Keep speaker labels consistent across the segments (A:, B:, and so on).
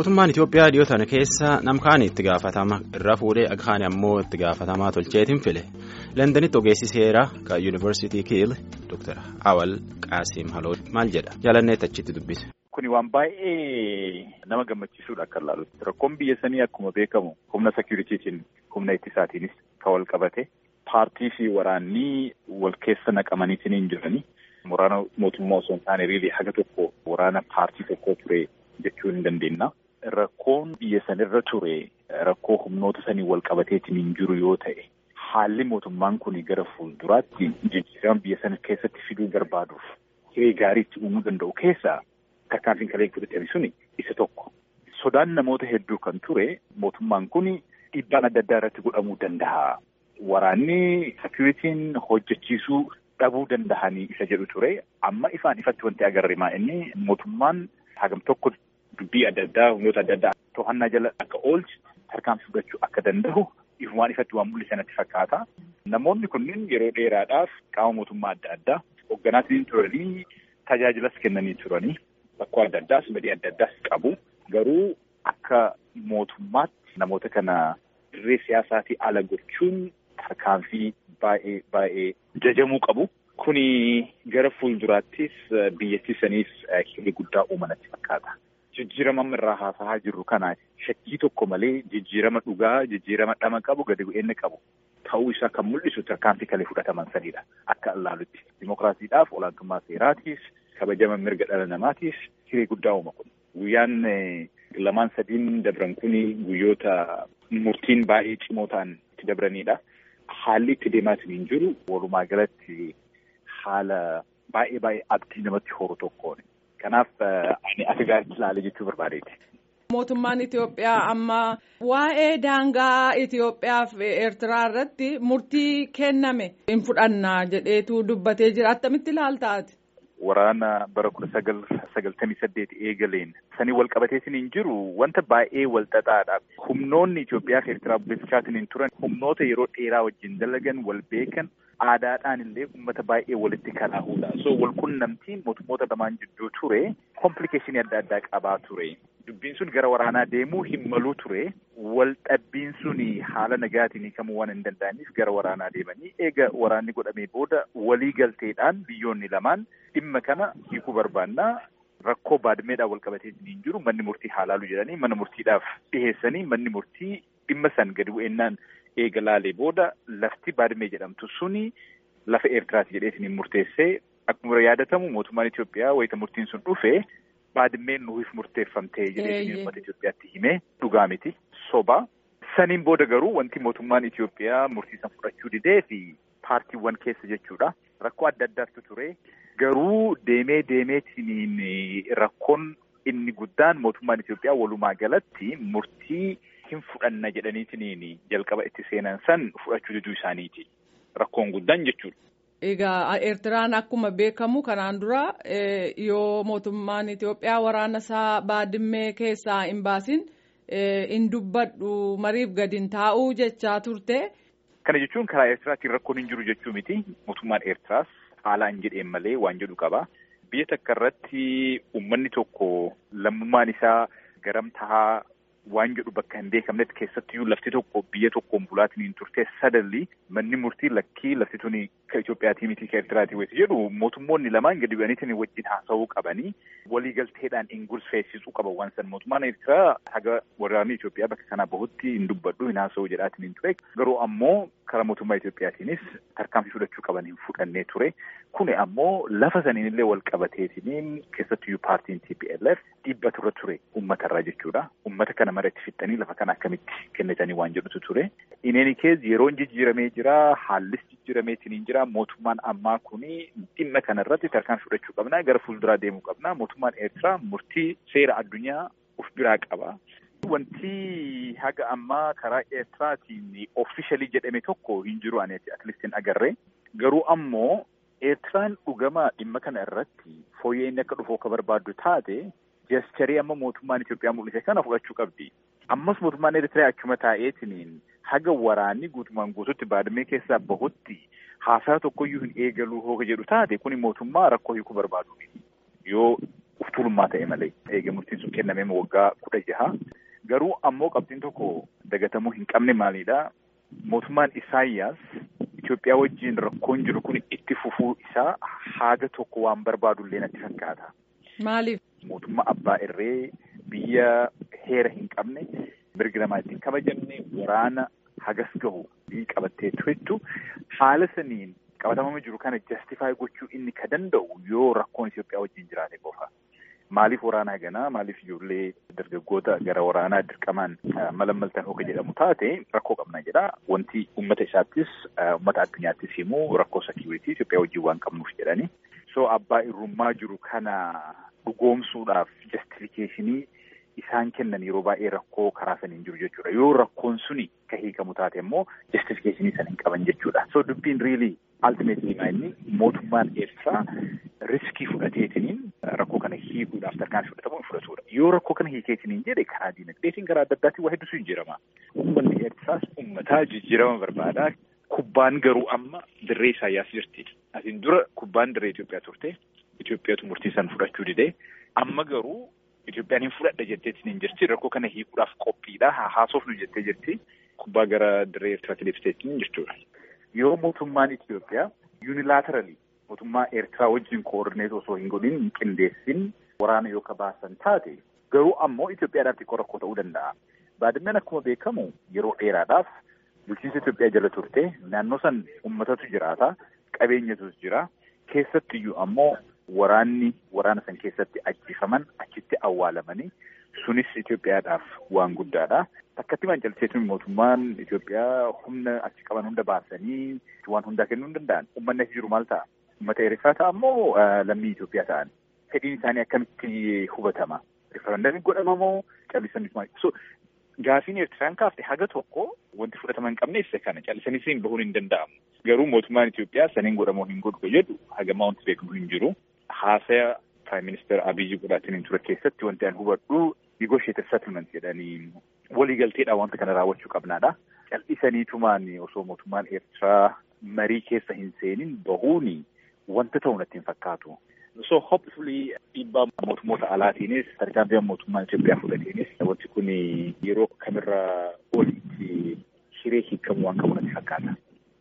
A: Mootummaan Itoophiyaa dhiyoo tana keessa namkaani itti gaafatama irra fuudhee akkaan ammoo itti gaafatamaa tolcheetiin file. Londanitti ogeessi seeraa kan yuunivarsiitii Kiil Dr. Awal Qaasim Haloo maal jedha? Jaalanneetti achitti dubbise.
B: Kuni waan baay'ee nama gammachiisuudha akka ilaalutti. Rakkoon biyya sanii akkuma beekamu humna seekuriitiitiin humna ittisaatiinis kan wal qabate paartii fi waraanni wal keessa naqamaniitiin hin jirani. Waraana mootummaa osoo hin taane riilii haga tokko waraana paartii tokkoo ture jechuu hin dandeenya. Rakkoon biyya sanirra ture rakkoo humnoota sanii wal qabateetiin hin jiru yoo ta'e haalli mootummaan kun gara fuulduraatti jijjiirama biyya sana keessatti fiduu barbaaduuf hiree gaarii itti uumuu danda'u keessaa tarkaanfiin kalee fudhatame suni isa tokko. Sodaan namoota hedduu kan ture mootummaan kun dhiibbaan adda addaa irratti godhamuu danda'a. Waraanni seekuritiin hojjechiisuu dhabuu danda'anii isa jedhu ture. Amma ifaan ifatti wanti agarre maa inni mootummaan hagam tokko dubbii adda addaa humnoota adda addaa to'annaa jala akka oolchi tarkaanfii fudhachuu akka danda'u ifumaan ifatti waan mul'isan natti fakkaata. Namoonni kunneen yeroo dheeraadhaaf qaama mootummaa adda addaa hogganaatiin turanii tajaajilas kennanii turanii bakkoo adda addaas badii adda addaas qabu. Garuu akka mootummaatti namoota kana dirree siyaasaatii ala gochuun tarkaanfii baay'ee baay'ee jajamuu qabu. Kuni gara fuulduraattis biyyattii saniif hiree guddaa uumanatti fakkaata. Jijjiirama amma irraa haasa'aa jirru kana shakkii tokko malee jijjiirama dhugaa, jijjiirama dhama qabu, gadi bu'eenna qabu ta'uu isaa kan mul'isu tarkaanfii kalee fudhataman sanidha. Akka ilaalutti dimokiraasiidhaaf olaantummaa seeraatiif kabajama mirga dhala namaatiif hiree guddaa uuma kun. Guyyaan lamaan sadiin dabran kun guyyoota murtiin baay'ee cimoo ta'an itti dabranidha. Haalli itti deemaatiin hin jiru walumaa galatti haala baay'ee baay'ee abdii namatti horu tokkoon. Kanaaf ani akka gaariitti ilaalee jechuu barbaadeeti.
C: Mootummaan Itoophiyaa amma waa'ee daangaa Itoophiyaa fi Eertiraa irratti murtii kenname hin fudhannaa jedheetu dubbatee jira. Attamitti ilaaltaati?
B: Waraana bara kudha sagal sagaltamii saddeet eegaleen sanii wal qabateetiin hin jiru wanta baay'ee wal xaxaadha. Humnoonni Itoophiyaa fi Eertiraa bulchaatiin hin turan humnoota yeroo dheeraa wajjin dalagan wal beekan aadaadhaan illee uummata baay'ee walitti kalaahuudha. So wal qunnamtiin mootummoota lamaan jidduu ture komplikeeshinii adda addaa qabaa ture. Dubbiin sun gara waraanaa deemuu hin maluu ture. Wal dhabbiin sun haala nagaatiin hiikamuu waan hin danda'aniif gara waraanaa deemanii eega waraanni godhamee booda walii galteedhaan biyyoonni lamaan dhimma kana hiikuu barbaannaa. Rakkoo baadmeedhaan wal qabateetiin hin jiru manni murtii haalaalu jedhanii mana murtiidhaaf dhiheessanii manni murtii dhimma san gadi bu'eennaan eega laalee booda lafti baadmee jedhamtu suni lafa Eertiraati jedheetiin hin murteessee akkuma yaadatamu mootummaan Itoophiyaa wayita murtiin sun dhufe baadmeen nuuf murteeffamtee jedheetiin uummata Itoophiyaatti himee dhugaa miti soba. Saniin booda garuu wanti mootummaan Itoophiyaa murtii san fudhachuu didee fi paartiiwwan keessa jechuudha. Rakkoo adda addaatu ture. Garuu deemee deemeetiin rakkoon inni guddaan mootummaan Itoophiyaa walumaa galatti murtii hin fudhanna jedhaniitiin jalqaba itti seenan san fudhachuu diduu isaaniiti. Rakkoon guddaan jechuudha.
C: Egaa Eertiraan akkuma beekamu kanaan dura yoo mootummaan Itoophiyaa waraana isaa baadimmee keessaa hin baasin hin dubbadhu mariif gadi hin taa'uu jechaa turte.
B: Kana jechuun karaa Eertiraatiin rakkoon hin jiru jechuu miti. Mootummaan Eertiraas haalaan jedheen malee waan jedhu qaba. Biyya takka irratti uummanni tokko lammummaan isaa garam tahaa waan jedhu bakka hin beekamnetti keessattiyyuu lafti tokko biyya tokkoon bulaatiin hin turte sadalli manni murtii lakkii lafti tuni ka Itoophiyaatii miti ka Eertiraatii wayi jedhu mootummoonni lamaan gadi bu'aniitiin wajjin haasa'uu qabanii waliigalteedhaan hin gurseessisuu qaban waan san mootummaan Eertiraa haga waraanni Itoophiyaa bakka kanaa bahutti hin dubbadhu hin haasa'uu jedhaatiin hin ture garuu ammoo karaa mootummaa Itoophiyaatiinis tarkaanfii fudhachuu qaban hin fudhannee ture kuni ammoo lafa saniin illee wal qabateetiin keessattiyyuu paartiin TPLF dhiibbatu irra ture uummatarraa jechuudha uummata kana mara itti fixanii lafa kana akkamitti kennatanii waan jedhutu ture. Ineeni kees yeroon jijjiiramee jira haallis jijjiirameetiin hin jira mootummaan ammaa kuni dhimma kana irratti tarkaanfii fudhachuu qabna gara fuulduraa deemuu qabna mootummaan Eertiraa murtii seera addunyaa of biraa qaba. Wanti haga ammaa karaa Eertiraatiin ofishalii jedhame tokko hin jiru ani atleast agarre garuu ammoo Eertiraan dhugamaa dhimma kana irratti fooyya'inni akka dhufu akka barbaaddu taate jecharii amma mootummaan Itoophiyaa mul'ise kana fudhachuu qabdi. Ammas mootummaan Eertiraa achuma taa'eetiin haga waraanni guutumaan guututti baadamee keessaa bahutti haasaa tokkoyyuu hin eegaluu hooga jedhu taate kuni mootummaa rakkoo hiikuu barbaadu. Yoo tuulummaa ta'e malee eega murtiin sun kennamee waggaa kudha jaha garuu ammoo qabxiin tokko dagatamuu hin qabne maalidha mootummaan Isaayyaas Itoophiyaa wajjin rakkoon jiru kun itti fufuu isaa haaga tokko waan barbaadullee natti fakkaata.
C: Maaliif?
B: Mootummaa abbaa irree biyya heera hin qabne mirgi namaa ittiin kabajamne waraana hagas gahu biyyi qabattee turettu haala saniin qabatamama jiru kana jastifaay gochuu inni ka danda'u yoo rakkoon Itoophiyaa wajjin jiraate qofa. Maaliif waraanaa ganaa maaliif ijoollee dargaggoota gara waraanaa dirqamaan malammaltan hooka jedhamu taate rakkoo qabna jedha. Wanti uummata isaattis uummata addunyaattis himu rakkoo sekiuritii Itoophiyaa wajjin waan qabnuuf jedhani. So abbaa irrummaa jiru kana dhugoomsuudhaaf jastifikeeshinii isaan kennan yeroo baay'ee rakkoo karaa saniin jiru jechuudha. Yoo rakkoon suni ka hiikamu taate immoo jastifikeeshinii sana hin qaban jechuudha. So dubbiin riilii ultimately inni mootummaan Eertiraa riskii fudhateetiniin rakkoo kana hiikuudhaaf tarkaanfii fudhatamu hin fudhatudha. Yoo rakkoo kana hiikeetiniin jedhe karaa diinagdeetiin karaa adda addaatiin waa hedduutu jijjiirama. Uummanni Eertiraas uummataa jijjiirama barbaada. Kubbaan garuu amma dirree Isaayyaas jirti. Asiin dura kubbaan dirree Itoophiyaa turte. Itoophiyaatu murtii san fudhachuu dide. Amma garuu Itoophiyaan hin fudhadha jetteetiin hin jirti. Rakkoo kana hiikuudhaaf qophiidha. Haasofnu jettee jirti. Kubbaa gara dirree Eertiraatti deebiseetiin jechuudha. Yoo mootummaan Itoophiyaa yuunilaateraali mootummaa Eertiraa wajjin koordineet osoo hin godhin hin qindeessin waraana yoo ka baasan taate garuu ammoo Itoophiyaadhaaf xiqqoo rakkoo ta'uu danda'a. Baadimmeen akkuma beekamu yeroo dheeraadhaaf bulchiinsa Itoophiyaa jala turte naannoo san uummatatu jiraata qabeenyatus jira keessattiyyuu ammoo waraanni waraana san keessatti ajjifaman achitti awwaalamanii sunis Itoophiyaadhaaf waan guddaadha. Takkatti mancalseetuun mootummaan Itoophiyaa humna achi qaban hunda baasanii waan hundaa kennuu hin danda'an. Uummanni achi jiru maal ta'a? Uummata Eertiraa ta'a ammoo lammii Itoophiyaa ta'an. Fedhiin isaanii akkamitti hubatama? Rifarandamii godhama moo callisanii so gaafiin Eertiraan kaafte haga tokko wanti fudhatama hin qabne isa kana callisanii bahuun hin danda'amu. Garuu mootummaan Itoophiyaa saniin godhamoo hin godhu jedhu hagamaa wanti beekamu hin jiru. Haasaya Prime Minister Abiyyi godhaatiin ture keessatti wanti an hubadhu negotiated settlement jedhanii waliigalteedhaan wanta kana raawwachuu qabnaadha. Cal'isaniitumaan osoo mootummaan Eertiraa marii keessa hin seenin bahuuni wanta ta'u natti hin fakkaatu. So hopefully dhiibbaa mootummoota alaatiinis tarkaanfii mootummaan Itoophiyaa fudhateenis wanti kun yeroo kamirra olitti hiree hiikamuu waan qabu natti fakkaata.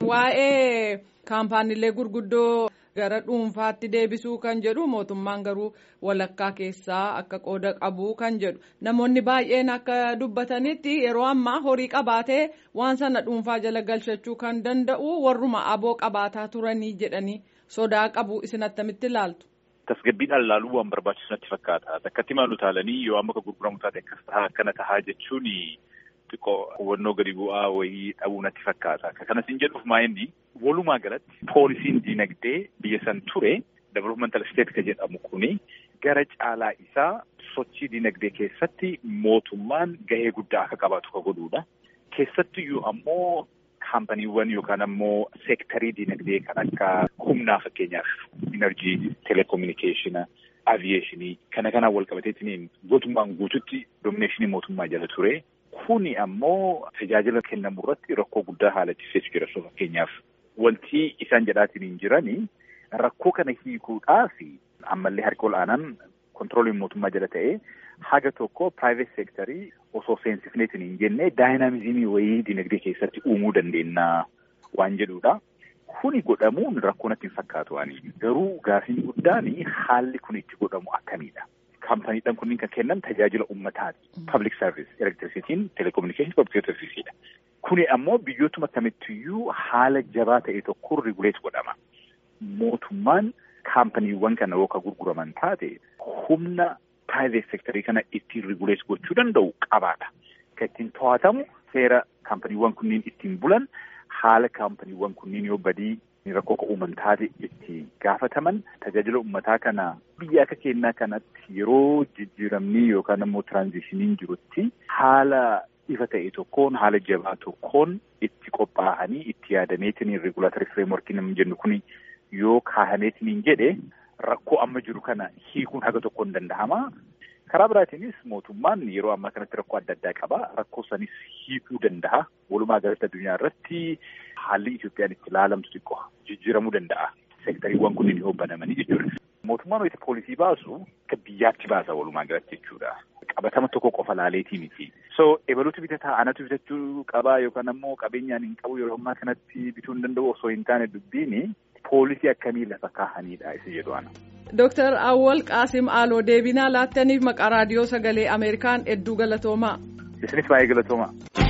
C: Waa'ee kaampaaniilee gurguddoo gara dhuunfaatti deebisuu kan jedhu mootummaan garuu walakkaa keessaa akka qooda qabu kan jedhu namoonni baay'een akka dubbatanitti yeroo ammaa horii qabaatee waan sana dhuunfaa jala galchachuu kan danda'u warruma aboo qabaataa turanii jedhanii sodaa qabu isin attamitti ilaaltu.
B: Tasgabbiidhaan ilaaluu waan barbaachisu natti fakkaata. Takkatti maal utaalanii yoo amma akka gurguramu taate akkas tahaa akkana tahaa jechuun xiqqoo hubannoo gadi bu'aa wayii dhabuu natti fakkaata. Kanas hin jedhuuf maa inni walumaa galatti poolisiin diinagdee biyya san ture developmental state ka jedhamu kuni gara caalaa isaa sochii diinagdee keessatti mootummaan gahee guddaa akka qabaatu ka godhuudha. Keessattiyyuu ammoo kaampaniiwwan yookaan ammoo seektarii diinagdee kan akka humnaa fakkeenyaaf inerjii, telekominikeeshina, aviyeeshinii kana kanaan wal qabateetiin guutummaan guututti doomineeshinii mootummaa jala ture. Kuni ammoo tajaajila kennamu irratti rakkoo guddaa haala ibseetu jira. So fakkeenyaaf wanti isaan jedhaatiin hin jirani rakkoo kana hiikuudhaaf ammallee harki ol'aanaan kontirooliin mootummaa jala ta'ee haga tokko private sectorii osoo seensifneetiin hin jenne daayinaamizimii wayii dinagdee keessatti uumuu dandeenya waan jedhudha. Kuni godhamuun rakkoo natti hin fakkaatu ani. Garuu gaafiin guddaan haalli kun itti godhamu akkamiidha? Kaampaniidhaan kunniin kan kennan tajaajila uummataati. Public service, electricity'n, telecommunication, public serviceedha. Kuni ammoo biyyootuma kamittiyyuu haala jabaa ta'e tokkoon riguleet godhama. Mootummaan kaampaniiwwan kana yoo ka gurguraman taate humna private sectorii kana ittiin riguleet gochuu danda'u qabaata. Kan ittiin to'atamu seera kaampaniiwwan kunniin ittiin bulan haala kaampaniiwwan kunniin yoo badii rakkoo uuman taate itti gaafataman tajaajila uummataa kana biyya akka kennaa kanatti yeroo jijjiiramni yookaan ammoo tiraanzishiniin jirutti haala ifa ta'e tokkoon haala jabaa tokkoon itti qophaa'anii itti yaadameetiin regulaatorii fireemworkiin hin jennu kuni yoo kaahameetiin jedhe rakkoo amma jiru kana hiikuun haga tokkoon danda'ama. Karaa biraatiinis mootummaan yeroo ammaa kanatti rakkoo adda addaa qaba. Rakkoo sanis hiikuu danda'a. Walumaa galatti addunyaa irratti haalli Itoophiyaan itti ilaalamtu xiqqoo jijjiiramuu danda'a. Seektariiwwan kunniin yoo banamanii jechuudha. Mootummaan itti poolisii baasu akka biyyaatti baasa walumaa galatti jechuudha. Qabatama tokko qofa laaleetii miti. So ebaluutu bitataa anatu bitachuu qabaa yookaan ammoo qabeenyaan hin qabu yeroo ammaa kanatti bituu hin danda'u osoo hin taane dubbiini poolisii akkamii lafa kaahanidha isa jedhu ana.
C: Dooktar Awwal Qaasim Aaloo deebinaa laattaniif maqaa raadiyoo sagalee Ameerikaan hedduu galatoomaa.
B: Isinis baay'ee galatoomaa.